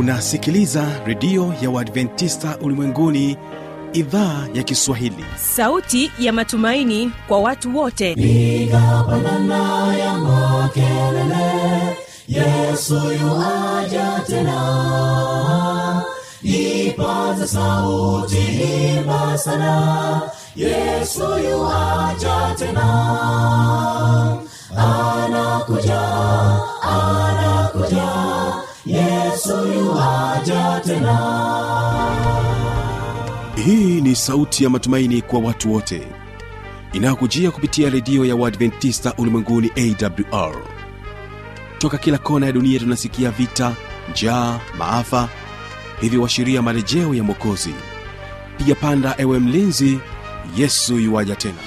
unasikiliza redio ya uadventista ulimwenguni idhaa ya kiswahili sauti ya matumaini kwa watu wote piga pandana ya makelele yesu yuaja tena ipaza sauti imba sana yesu yuaja tena anakuja anakuja yesu yuaja tena hii ni sauti ya matumaini kwa watu wote inayokujia kupitia redio ya uadventista ulimwenguni awr toka kila kona ya dunia tunasikia vita njaa maafa hivyo washiria marejeo ya mwokozi piga panda ewe mlinzi yesu yuwaja tena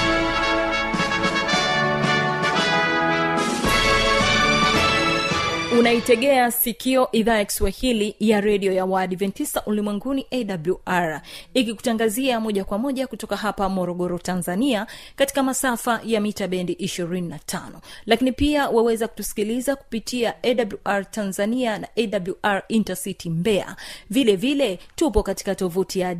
unaitegea sikio idhaa ya kiswahili ya redio ya waadventista ulimwenguni awr ikikutangazia moja kwa moja kutoka hapa morogoro tanzania katika masafa ya mita bendi 25 lakini pia waweza kutusikiliza kupitia awr tanzania na awr intercity mbeya vile vile tupo katika tovuti ya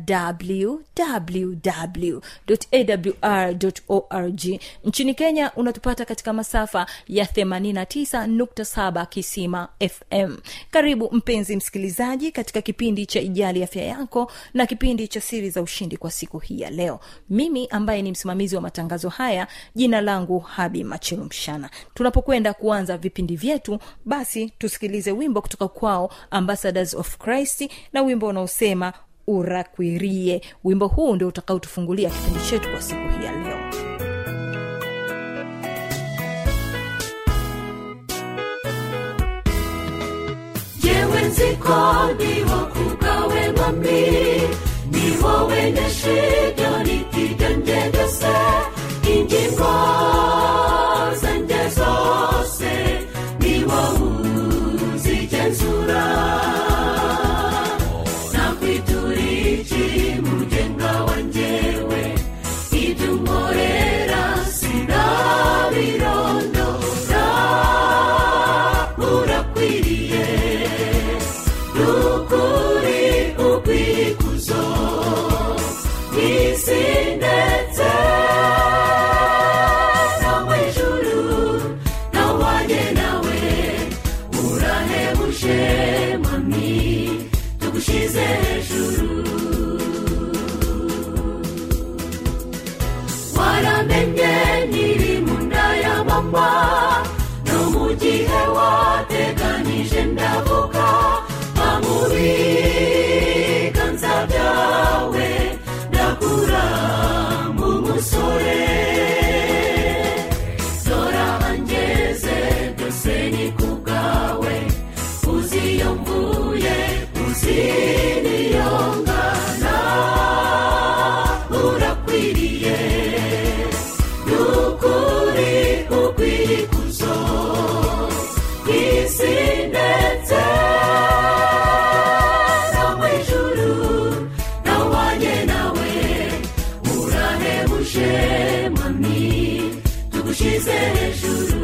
www.awr.org nchini kenya unatupata katika masafa ya 89.7 kisima fm karibu mpenzi msikilizaji katika kipindi cha ijali afya yako na kipindi cha siri za ushindi kwa siku hii ya leo mimi ambaye ni msimamizi wa matangazo haya jina langu habi machilu mshana tunapokwenda kuanza vipindi vyetu basi tusikilize wimbo kutoka kwao ambassadors of christ na wimbo unaosema urakwirie wimbo huu ndio utakaotufungulia kipindi chetu kwa siku hii ya leo jewe nziko ndiho kugawe mwami niho wene shida nipiganje byose ingingo zanjye zose niho uzigenzura nakwitura iki mugenga wanjyewe ibyo unkorera sinabirondora urakwiriye nukuri ukwikuzo isi ndetse no mu ijuru nawanye nawe urahebuje mami tugushize hejuru waramenye nyiri mu nda ya mama no mu gihe wateganije ndavuga mu biganza byawe ndakura mu musore dora angeze byose ni ku bwawe uzi iyo mvuye uzi niyo ngana urakwiriye nukuri ukwikuzo isi ndetse no mu ijuru nawanye nawe urahebuje mami tugushize hejuru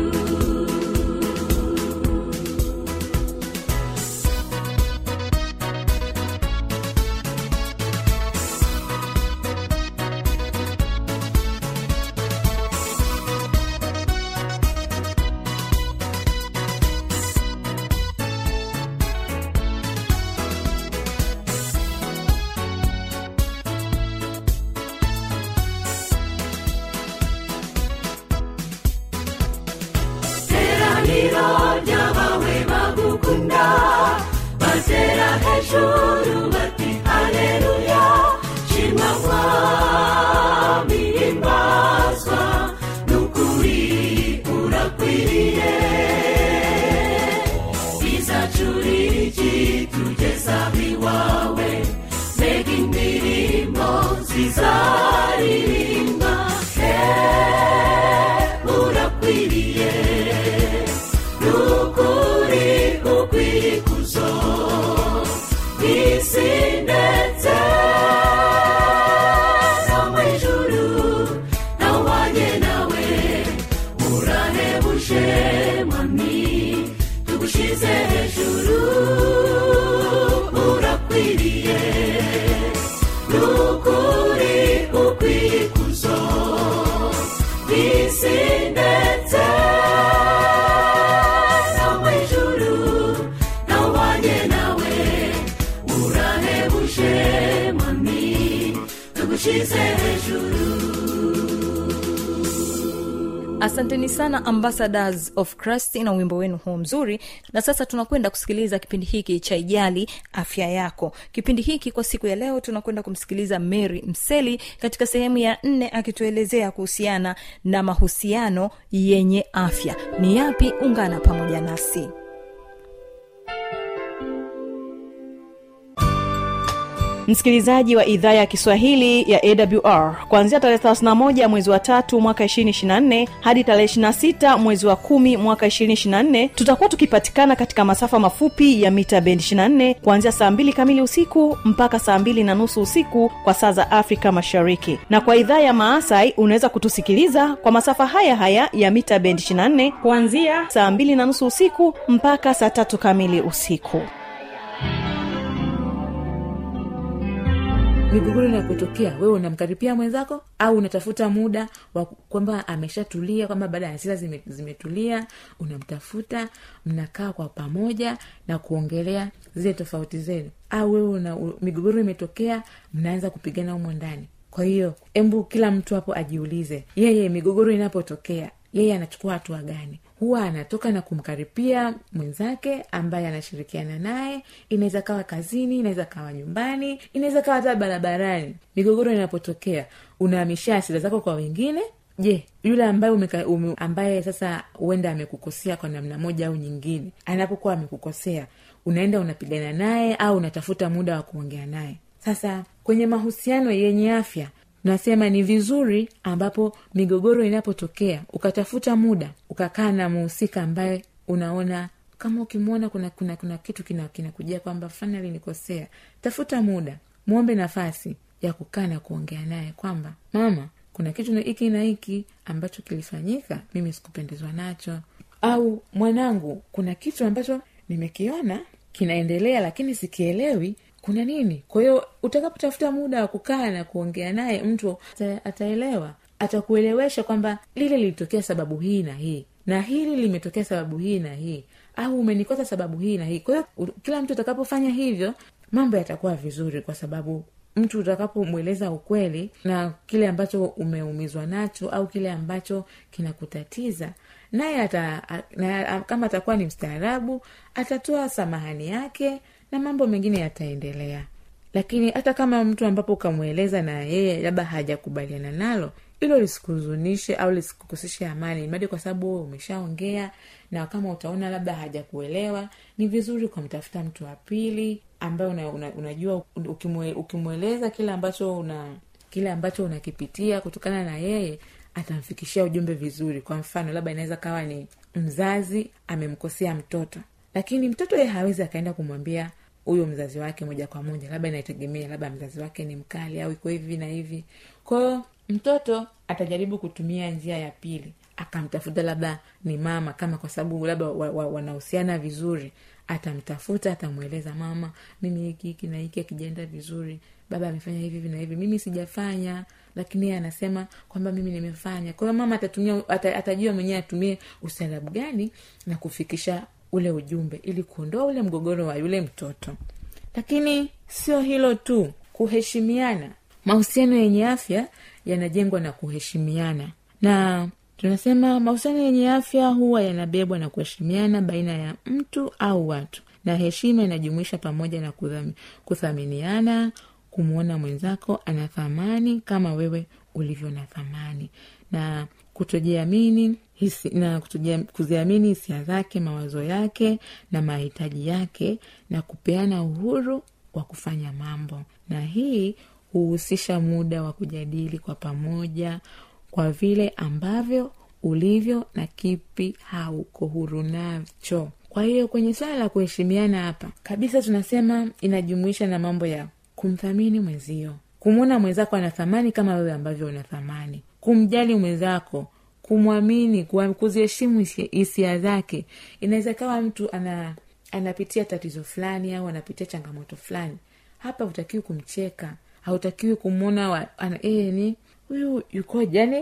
teraniro ry'abawe bagukunda batera hejuru bati haleluya shimwa mwami himbazwa nukuri urakwiriye izacuriki tugeza iwawe mbega indirimbo zizaririmba he urakwiriye nukuri ukwikuzo bisindetse no mu ijuru nawubanye nawe urahebuje mami tugushyize hejuru asanteni sana ambassadors of christ na wimbo wenu huu mzuri na sasa tunakwenda kusikiliza kipindi hiki cha ijali afya yako kipindi hiki kwa siku ya leo tunakwenda kumsikiliza mary mseli katika sehemu ya nne akituelezea kuhusiana na mahusiano yenye afya ni yapi ungana pamoja nasi msikilizaji wa idhaa ya kiswahili ya awr kuanzia tarehe 31 mwezi wa tatu mwaka 224 hadi tarehe 26 mwezi wa kumi mwaka 224 tutakuwa tukipatikana katika masafa mafupi ya mita bendi 24 kuanzia saa 2 kamili usiku mpaka saa 2 na nusu usiku kwa saa za afrika mashariki na kwa idhaa ya maasai unaweza kutusikiliza kwa masafa haya haya ya mita bendi 24 kuanzia saa 2 na nusu usiku mpaka saa tatu kamili usiku migogoro inapotokea wewe unamkaripia mwenzako au unatafuta muda wa kwamba ameshatulia kwamba baada ya hasira zime, zimetulia unamtafuta mnakaa kwa pamoja na kuongelea zile tofauti zenu au wewe una, u, migogoro imetokea mnaanza kupigana humo ndani kwa hiyo embu kila mtu hapo ajiulize yeye migogoro inapotokea yeye anachukua hatua gani huwa anatoka na kumkaripia mwenzake ambaye anashirikiana naye inaweza kawa kazini inaweza kawa nyumbani inaweza kawa hata barabarani migogoro inapotokea unahamishia hasira zako kwa wengine je yule ambaye umeka, ume, ambaye sasa huenda amekukosea kwa namna moja au nyingine anapokuwa amekukosea unaenda unapigana naye au unatafuta muda wa kuongea naye sasa kwenye mahusiano yenye afya nasema ni vizuri ambapo migogoro inapotokea ukatafuta muda ukakaa na muhusika ambaye unaona kama ukimwona kuna kuna kuna kitu kinakujia kina kwamba fani alinikosea tafuta muda mwombe nafasi ya kukaa na kuongea naye kwamba mama kuna kitu hiki na hiki ambacho kilifanyika mimi sikupendezwa nacho au mwanangu kuna kitu ambacho nimekiona kinaendelea lakini sikielewi kuna nini kwa hiyo utakapotafuta muda wa kukaa na kuongea naye mtu ata, ataelewa atakuelewesha kwamba lile lilitokea sababu hii na hii na hili limetokea sababu hii na hii au umenikosa sababu hii na hii kwa hiyo u- kila mtu atakapofanya hivyo mambo yatakuwa vizuri kwa sababu mtu utakapomweleza ukweli na kile ambacho umeumizwa nacho au kile ambacho kinakutatiza naye ata, a- na, kama atakuwa ni mstaarabu atatoa samahani yake na mambo mengine yataendelea lakini hata kama mtu ambapo ukamweleza na yeye labda hajakubaliana nalo hilo lisikuhuzunishe au lisikukoseshe amani mradi kwa sababu wewe umeshaongea na kama utaona labda hajakuelewa ni vizuri ukamtafuta mtu wa pili ambaye una, una, unajua ukimwe, ukimweleza kile ambacho una kile ambacho unakipitia kutokana na yeye atamfikishia ujumbe vizuri kwa mfano labda inaweza kawa ni mzazi amemkosea mtoto lakini mtoto yeye hawezi akaenda kumwambia huyo mzazi wake moja kwa moja labda inategemea labda mzazi wake ni mkali au iko hivi na hivi kwao mtoto atajaribu kutumia njia ya pili akamtafuta labda ni mama kama kwa sababu labda wa, wa, wanahusiana vizuri atamtafuta atamweleza mama mimi hiki hiki na hiki akijaenda vizuri baba amefanya hivi hivi na hivi mimi sijafanya lakini yeye anasema kwamba mimi nimefanya kwa hiyo mama atatumia ata, atajua mwenyewe atumie ustaarabu gani na kufikisha ule ujumbe ili kuondoa ule mgogoro wa yule mtoto lakini sio hilo tu kuheshimiana mahusiano yenye afya yanajengwa na kuheshimiana na tunasema mahusiano yenye afya huwa yanabebwa na kuheshimiana baina ya mtu au watu na heshima inajumuisha pamoja na kudhami- kuthaminiana kumwona mwenzako ana thamani kama wewe ulivyo na thamani na kutojiamini hisi, na kutojia- kuziamini hisia zake mawazo yake na mahitaji yake na kupeana uhuru wa kufanya mambo na hii huhusisha muda wa kujadili kwa pamoja kwa vile ambavyo ulivyo na kipi hauko huru nacho kwa hiyo kwenye swala la kuheshimiana hapa kabisa tunasema inajumuisha na mambo ya kumthamini mwenzio kumwona mwenzako ana thamani kama wewe ambavyo una thamani kumjali mwenzako kumwamini kuwa- kuziheshimu hisia- hisia zake inaweza kawa mtu ana anapitia tatizo fulani au anapitia changamoto fulani hapa hutakiwi kumcheka hautakiwi kumwona wa- ana- eh, ni huyu yukoje yani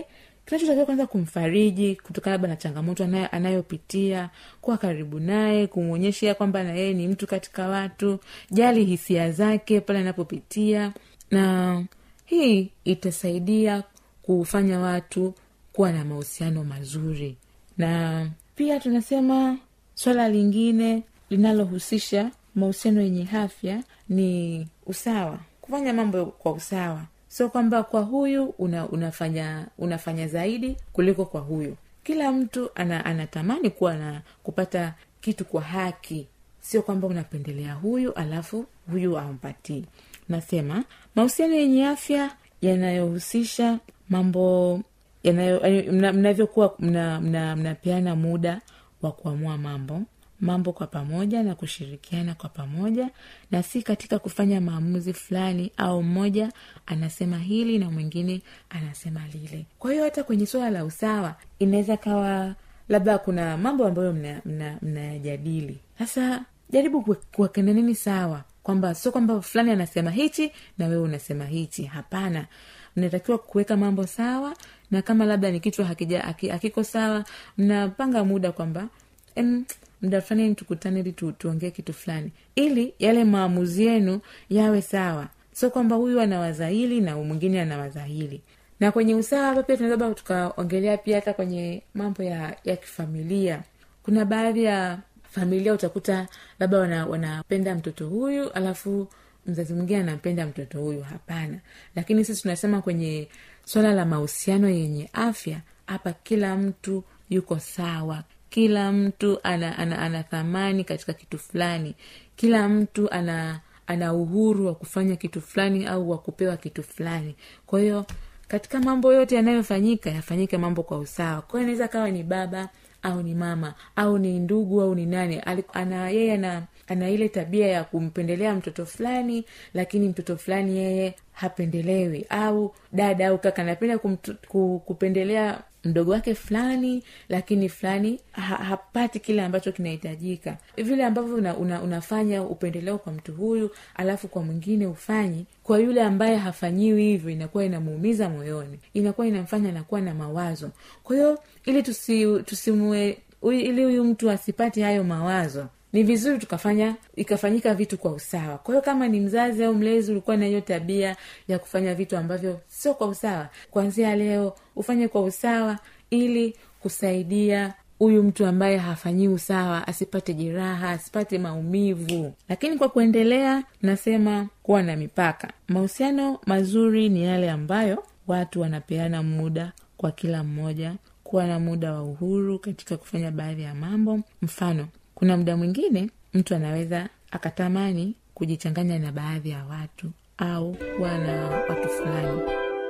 kinachotakiwa kwanza kumfariji kutokana labda na changamoto anayo- anayopitia kuwa karibu naye kumwonyesha kwamba na yeye ni mtu katika watu jali hisia zake pale anapopitia na hii itasaidia kufanya watu kuwa na mahusiano mazuri na pia tunasema swala lingine linalohusisha mahusiano yenye afya ni usawa kufanya mambo kwa usawa sio kwamba kwa huyu una, unafanya unafanya zaidi kuliko kwa huyu kila mtu ana, anatamani kuwa na kupata kitu kwa haki sio kwamba unapendelea huyu alafu huyu ampatii nasema mahusiano yenye afya yanayohusisha mambo yanayo yaani mna- mnavyokuwa mna- mna- mnapeana muda wa kuamua mambo mambo kwa pamoja na kushirikiana kwa pamoja na si katika kufanya maamuzi fulani au mmoja anasema hili na mwingine anasema lile kwa hiyo hata kwenye suala la usawa inaweza kawa labda kuna mambo ambayo mnayajadili mna, mnayajadili. sasa jaribu kuwe- kuwekana nini sawa kwamba sio kwamba fulani anasema hichi na wewe unasema hichi hapana mnatakiwa kuweka mambo sawa na kama labda ni kichwa hakija haki- hakiko sawa mnapanga muda kwamba em, muda fulani tukutane ili tu, tuongee kitu fulani ili yale maamuzi yenu yawe sawa sio kwamba huyu anawaza hili na mwingine anawaza hili na kwenye usawa hapa pia tunaweza labda tukaongelea pia hata kwenye mambo ya ya kifamilia kuna baadhi ya familia utakuta labda wana, wanapenda mtoto huyu alafu mzazi mwingine anampenda mtoto huyu hapana lakini sisi tunasema kwenye swala la mahusiano yenye afya hapa kila mtu yuko sawa kila mtu ana, ana, ana thamani katika kitu fulani kila mtu ana ana uhuru wa kufanya kitu fulani au wa kupewa kitu fulani kwa hiyo katika mambo yote yanayofanyika yafanyike mambo kwa usawa kwa hiyo inaweza kawa ni baba au ni mama au ni ndugu au ni nani Ali- ana yeye ana ana ile tabia ya kumpendelea mtoto fulani lakini mtoto fulani yeye hapendelewi au dada au kaka anapenda kumtu- ku- kupendelea mdogo wake fulani lakini fulani ha, hapati kile ambacho kinahitajika vile ambavyo una, una, unafanya upendeleo kwa mtu huyu alafu kwa mwingine ufanyi kwa yule ambaye hafanyiwi hivyo inakuwa inamuumiza moyoni inakuwa inamfanya anakuwa na mawazo kwa hiyo ili tusi, tusimue huyu- ili huyu mtu asipate hayo mawazo ni vizuri tukafanya ikafanyika vitu kwa usawa kwa hiyo kama ni mzazi au mlezi ulikuwa na hiyo tabia ya kufanya vitu ambavyo sio kwa usawa kuanzia leo ufanye kwa usawa ili kusaidia huyu mtu ambaye hafanyii usawa asipate jeraha asipate maumivu lakini kwa kuendelea nasema kuwa na mipaka mahusiano mazuri ni yale ambayo watu wanapeana muda kwa kila mmoja kuwa na muda wa uhuru katika kufanya baadhi ya mambo mfano kuna muda mwingine mtu anaweza akatamani kujichanganya na baadhi ya watu au kuwa na watu fulani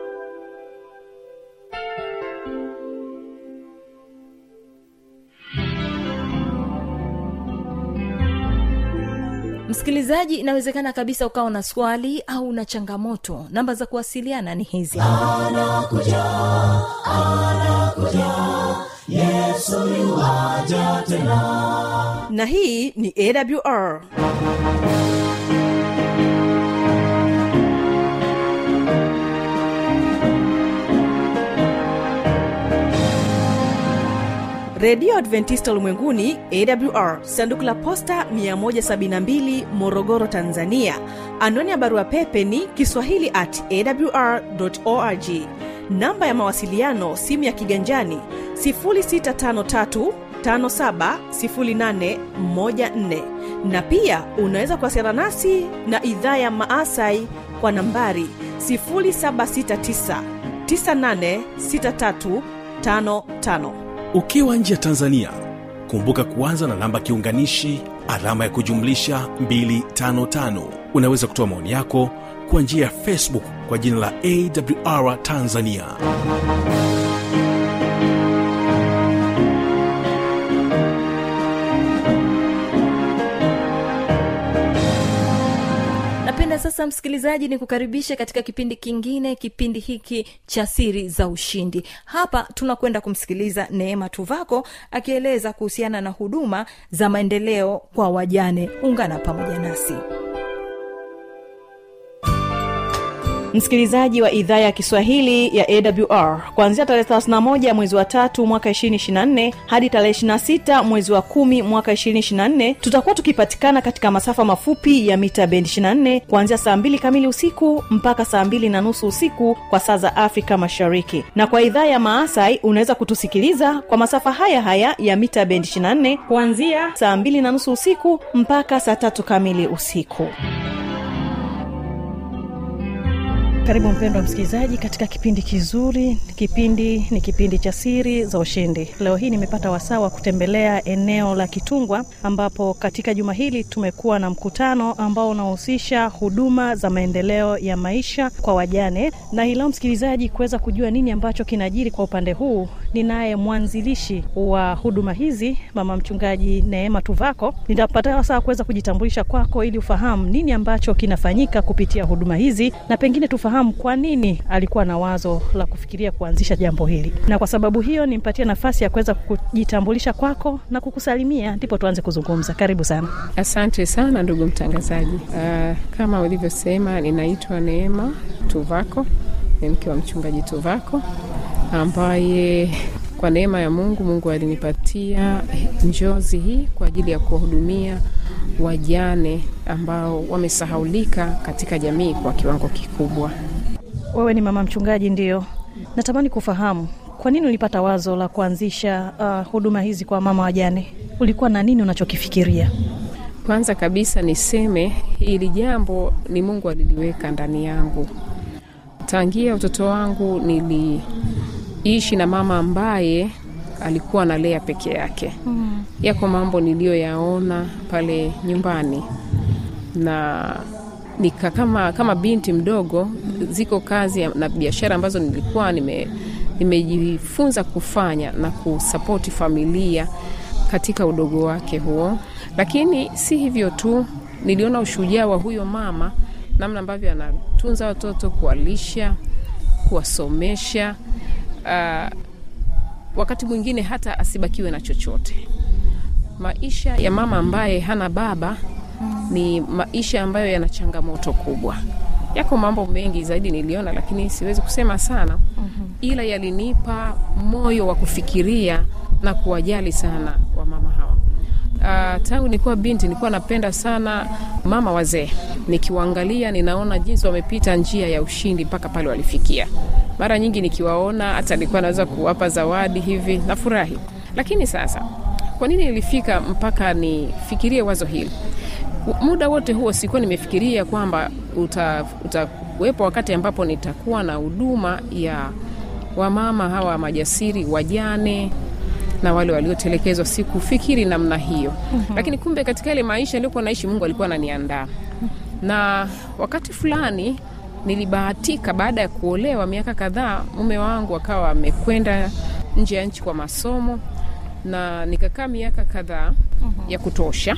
msikilizaji inawezekana kabisa ukawa na swali au na changamoto namba za kuwasiliana ni hizi na hii ni awr redio adventista ulimwenguni awr sanduku la posta 172 morogoro tanzania anwani ya barua pepe ni kiswahili at awr org namba ya mawasiliano simu ya kiganjani 653 570814 na pia unaweza kuwasiliana nasi na idhaa ya maasai kwa nambari 769 986355 ukiwa nje ya tanzania kumbuka kuanza na namba kiunganishi alama ya kujumlisha 255 unaweza kutoa maoni yako kwa njia ya facebook kwa jina la awr tanzania napenda sasa msikilizaji ni kukaribisha katika kipindi kingine kipindi hiki cha siri za ushindi hapa tunakwenda kumsikiliza neema tuvako akieleza kuhusiana na huduma za maendeleo kwa wajane ungana pamoja nasi msikilizaji wa idhaa ya kiswahili ya awr kuanzia tarehe 31 mwezi wa tatu mwaka 224 hadi tarehe 26 mwezi wa kumi mwaka 224 tutakuwa tukipatikana katika masafa mafupi ya mita bendi 24 kuanzia saa 2 kamili usiku mpaka saa 2 na nusu usiku kwa saa za afrika mashariki na kwa idhaa ya maasai unaweza kutusikiliza kwa masafa haya haya ya mita bendi 24 kuanzia saa 2 na nusu usiku mpaka saa tatu kamili usiku karibu mpendwa msikilizaji katika kipindi kizuri kipindi ni kipindi cha siri za ushindi leo hii nimepata wasaa wa kutembelea eneo la kitungwa ambapo katika juma hili tumekuwa na mkutano ambao unahusisha huduma za maendeleo ya maisha kwa wajane na hii leo msikilizaji kuweza kujua nini ambacho kinajiri kwa upande huu ninaye mwanzilishi wa huduma hizi mama mchungaji neema tuvako nitapata wasaa kuweza kujitambulisha kwako ili ufahamu nini ambacho kinafanyika kupitia huduma hizi na pengine tufahamu kwa nini alikuwa na wazo la kufikiria kuanzisha jambo hili na kwa sababu hiyo nimpatie nafasi ya kuweza kujitambulisha kwako na kukusalimia ndipo tuanze kuzungumza karibu sana Asante sana ndugu mtangazaji. Uh, kama ulivyosema, ninaitwa Neema Tuvako, ni mke wa mchungaji Tuvako ambaye kwa neema ya Mungu, Mungu alinipatia njozi hii kwa ajili ya kuwahudumia wajane ambao wamesahaulika katika jamii kwa kiwango kikubwa. wewe ni mama mchungaji ndio natamani kufahamu kwa nini ulipata wazo la kuanzisha uh, huduma hizi kwa mama wajane ulikuwa na nini unachokifikiria Kwanza kabisa niseme hili jambo ni Mungu aliliweka ndani yangu. Tangia utoto wangu niliishi na mama ambaye alikuwa analea peke yake. Mm. Yako mambo niliyoyaona pale nyumbani na nika kama, kama binti mdogo, ziko kazi ya- na biashara ambazo nilikuwa nime nimejifunza kufanya na kusapoti familia katika udogo wake huo. Lakini si hivyo tu, niliona ushujaa wa huyo mama, namna ambavyo anatunza watoto, kuwalisha, kuwasomesha, uh, wakati mwingine hata asibakiwe na chochote. Maisha ya mama ambaye hana baba ni maisha ambayo yana changamoto kubwa. Yako mambo mengi zaidi niliona, lakini siwezi kusema sana, ila yalinipa moyo wa kufikiria na kuwajali sana wamama hawa. Uh, tangu nilikuwa binti nilikuwa napenda sana mama wazee, nikiwaangalia ninaona jinsi wamepita njia ya ushindi mpaka pale walifikia. Mara nyingi nikiwaona, hata nilikuwa naweza kuwapa zawadi hivi, nafurahi. Lakini sasa, kwa nini nilifika mpaka nifikirie wazo hili? Muda wote huo sikuwa nimefikiria kwamba utakuwepo wakati ambapo nitakuwa na huduma ya wamama hawa majasiri, wajane na wale waliotelekezwa. Sikufikiri namna hiyo mm-hmm. Lakini kumbe katika ile maisha niliokuwa naishi, Mungu alikuwa ananiandaa na wakati fulani nilibahatika, baada ya kuolewa miaka kadhaa, mume wangu akawa amekwenda nje ya nchi kwa masomo, na nikakaa miaka kadhaa mm-hmm. ya kutosha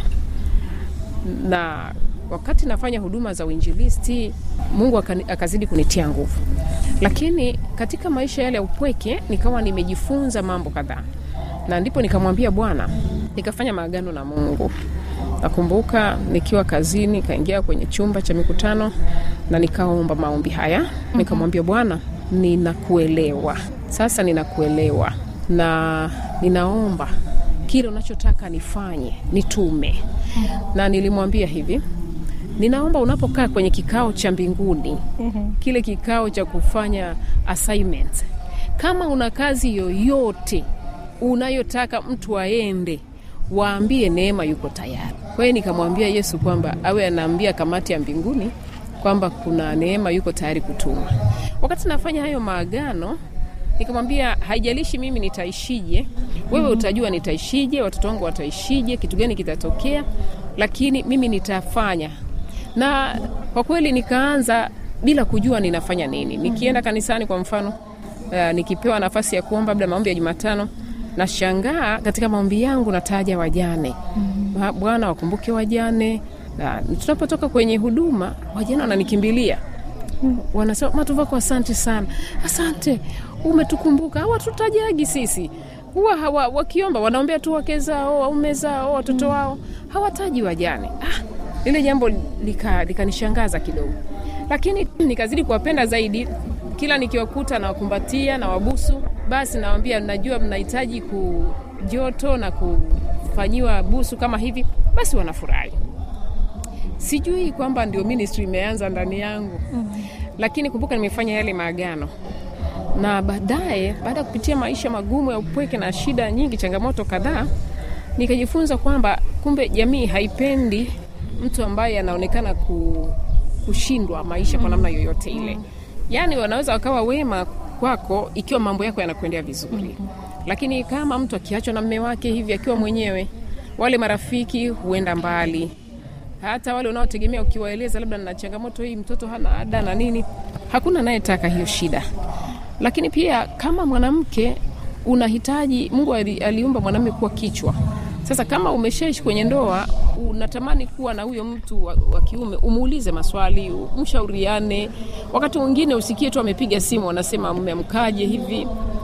na wakati nafanya huduma za uinjilisti Mungu akazidi kunitia nguvu, lakini katika maisha yale ya upweke nikawa nimejifunza mambo kadhaa, na ndipo nikamwambia Bwana, nikafanya maagano na Mungu. Nakumbuka nikiwa kazini, nikaingia kwenye chumba cha mikutano na nikaomba maombi haya, nikamwambia Bwana, ninakuelewa sasa, ninakuelewa na ninaomba kile unachotaka nifanye, nitume. Na nilimwambia hivi, ninaomba unapokaa kwenye kikao cha mbinguni, kile kikao cha kufanya assignment, kama una kazi yoyote unayotaka mtu aende, waambie Neema yuko tayari. Kwa hiyo nikamwambia Yesu kwamba awe anaambia kamati ya mbinguni kwamba kuna Neema yuko tayari kutuma. Wakati nafanya hayo maagano nikamwambia haijalishi mimi nitaishije, wewe utajua nitaishije, watoto wangu wataishije, kitu gani kitatokea, lakini mimi nitafanya. Na kwa kweli nikaanza bila kujua ninafanya nini. Nikienda kanisani kwa mfano, uh, nikipewa nafasi ya kuomba labda maombi ya Jumatano, nashangaa katika maombi yangu nataja wajane. Mm-hmm. Bwana wakumbuke wajane. Na tunapotoka kwenye huduma, wajane wananikimbilia wanasema Matuvako, asante sana, asante umetukumbuka. Hawatutajagi sisi, huwa hawa wakiomba wanaombea tu wake zao, waume zao, watoto wao, hawataji wajane. Ah, lile jambo likanishangaza lika kidogo, lakini nikazidi kuwapenda zaidi kila nikiwakuta nawakumbatia na wabusu basi nawambia najua mnahitaji kujoto na kufanyiwa busu kama hivi basi wanafurahi sijui kwamba ndio ministry imeanza ndani yangu mm. lakini kumbuka nimefanya yale maagano na baadaye baada ya kupitia maisha magumu ya upweke na shida nyingi changamoto kadhaa nikajifunza kwamba kumbe jamii haipendi mtu ambaye anaonekana ku, kushindwa maisha kwa namna yoyote ile yaani wanaweza wakawa wema kwako ikiwa mambo yako yanakuendea vizuri lakini kama mtu akiachwa na mme wake hivi akiwa mwenyewe wale marafiki huenda mbali hata wale unaotegemea ukiwaeleza labda na changamoto hii mtoto hana ada na nini hakuna anayetaka hiyo shida lakini pia kama mwanamke unahitaji mungu ali, aliumba mwanamume kuwa kichwa sasa kama umeshaishi kwenye ndoa unatamani kuwa na huyo mtu wa, wa kiume umuulize maswali mshauriane wakati mwingine usikie tu amepiga simu anasema mmemkaje hivi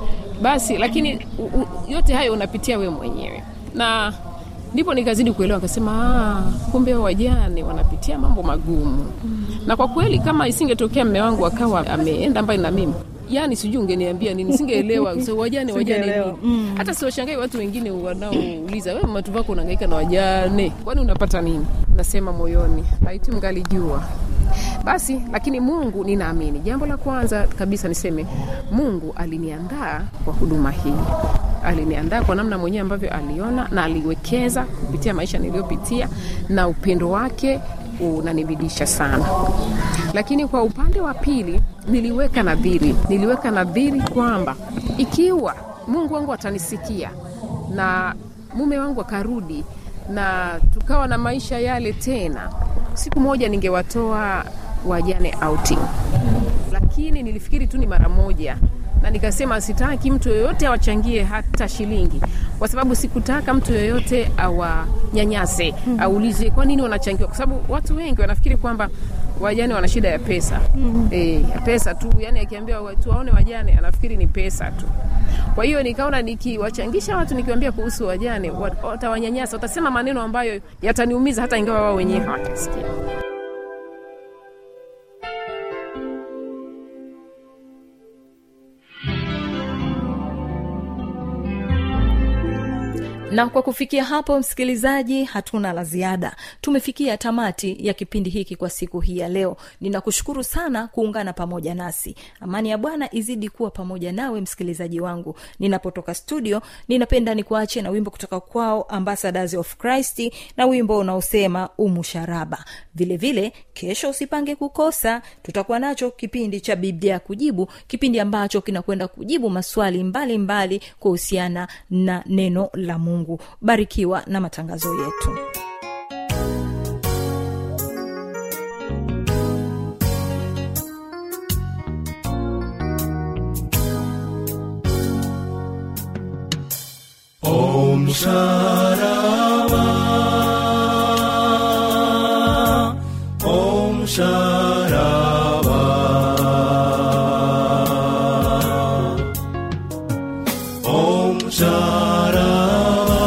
basi lakini u, u, yote hayo unapitia wewe mwenyewe na ndipo nikazidi kuelewa akasema "Ah, kumbe hao wajane wanapitia mambo magumu na kwa kweli kama isingetokea mme wangu akawa ameenda mbali na mimi yani sijui ungeniambia nini singeelewa so, wajane wajane Singeelewa. nini hata siwashangai watu wengine wanaouliza we matu vako unahangaika na wajane kwani unapata nini nasema moyoni laiti mgalijua basi lakini mungu ninaamini jambo la kwanza kabisa niseme mungu aliniandaa kwa huduma hii aliniandaa kwa namna mwenyewe ambavyo aliona na aliwekeza kupitia maisha niliyopitia na upendo wake unanibidisha sana lakini kwa upande wa pili niliweka nadhiri niliweka nadhiri kwamba ikiwa mungu wangu atanisikia na mume wangu akarudi na tukawa na maisha yale tena siku moja ningewatoa wajane outing lakini nilifikiri tu ni mara moja na nikasema sitaki mtu yoyote awachangie hata shilingi kwa sababu sikutaka mtu yoyote awanyanyase mm. aulize kwa nini wanachangiwa kwa sababu watu wengi wanafikiri kwamba wajane wana shida ya pesa mm. e, ya pesa tu yani akiambia watu waone wajane anafikiri ni pesa tu kwa hiyo nikaona nikiwachangisha watu nikiwaambia kuhusu wajane wat- watawanyanyasa watasema maneno ambayo yataniumiza hata ingawa wao wenyewe hawatasikia na kwa kufikia hapo msikilizaji hatuna la ziada tumefikia tamati ya kipindi hiki kwa siku hii ya leo ninakushukuru sana kuungana pamoja nasi amani ya bwana izidi kuwa pamoja nawe msikilizaji wangu ninapotoka studio ninapenda nikuache na wimbo kutoka kwao ambassadors of christ na wimbo unaosema umusharaba vile vile kesho usipange kukosa tutakuwa nacho kipindi cha biblia ya kujibu kipindi ambacho kinakwenda kujibu maswali mbalimbali kuhusiana na neno la mungu barikiwa na matangazo yetu Om Sharava Om Sharava Om Sharava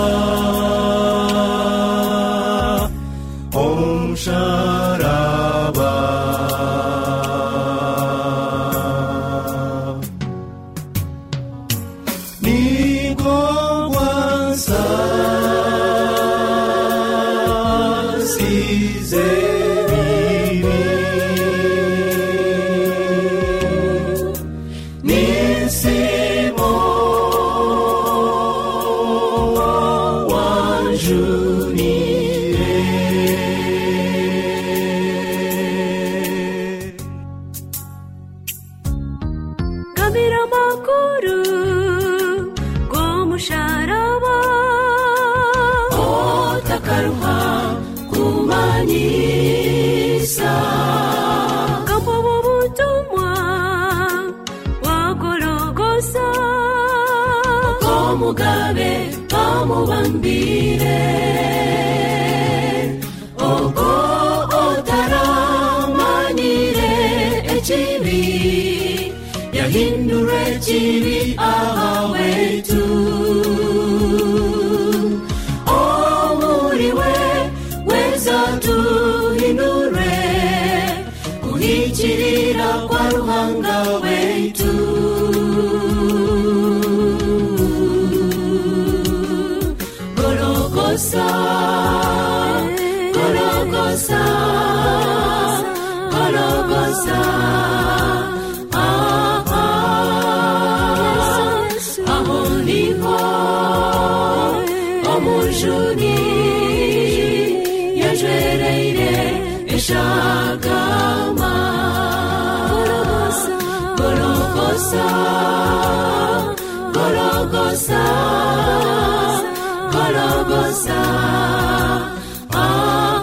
Om Sharava Niko kwanza sizemini nisimo wanjunire Kabira makuru Gomusharaba otakaruha kumanyisa Kampo butumwa Wagorogosa omugabe bamubambire ogo otaramanyire ekibi yahindura ekibi ahawaitu omuriwe weza tuhindure kuhikira Gologosa, Gologosa, ah, ah, aho niho omujuni yajwereire eshagama Gologosa, Gologosa, Gologosa, ah,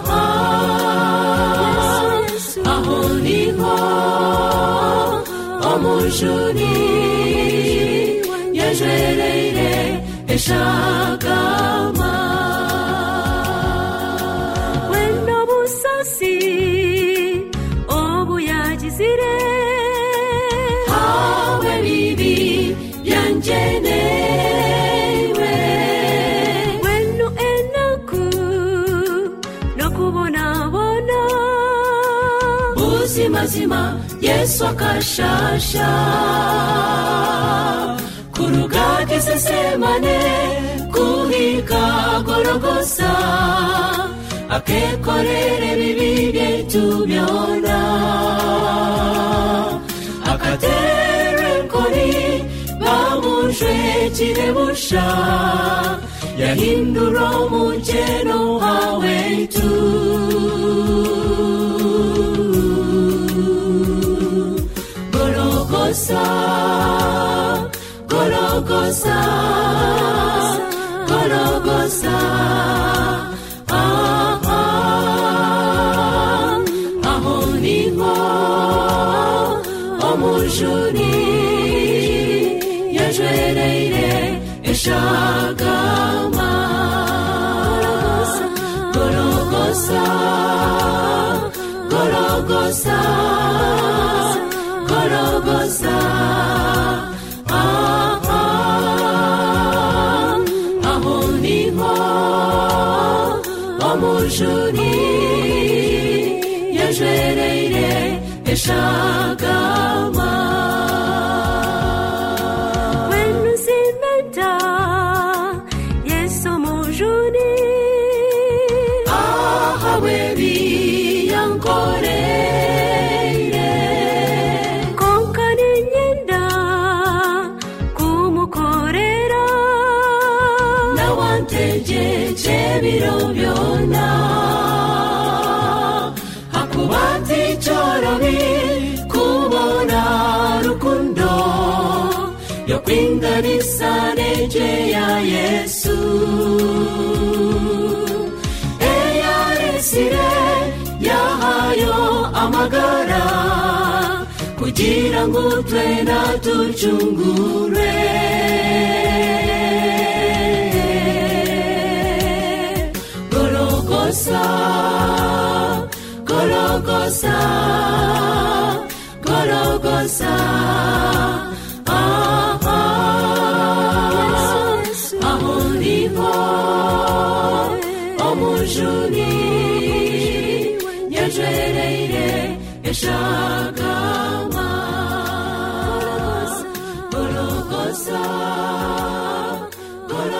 ah, aho niho omujuni yajwereire eshagama wenda busasi obuyagizire hawe bibi byangenewe wenu enaku nokubonabona buzimazima yesu akashasha kurugati sesemane kuhika gorogosa akekorere bibi byetu byona akatere nkoni bamuje kirebusha yahindura umugeno hawetu Gologosa, Gologosa, Gologosa, ah, ah, aho niho omujuni yajwereire eshagama Gologosa, Gologosa, Gologosa, ah, ah, aho niho omujuni yajwereire eshagama wenu zimeta yesu mujuni ahawe biyankoreire konka ninyenda kumukorera nawantegeje biro byona hakubati cyorobi kubona rukundo yo kwinganisa neje ya yesu eyaresire yahayo amagara kugira ngo twena tucungure gorogosa gorogosa gorogosa ah, ah, aho niho omujuni yajwereire eshaka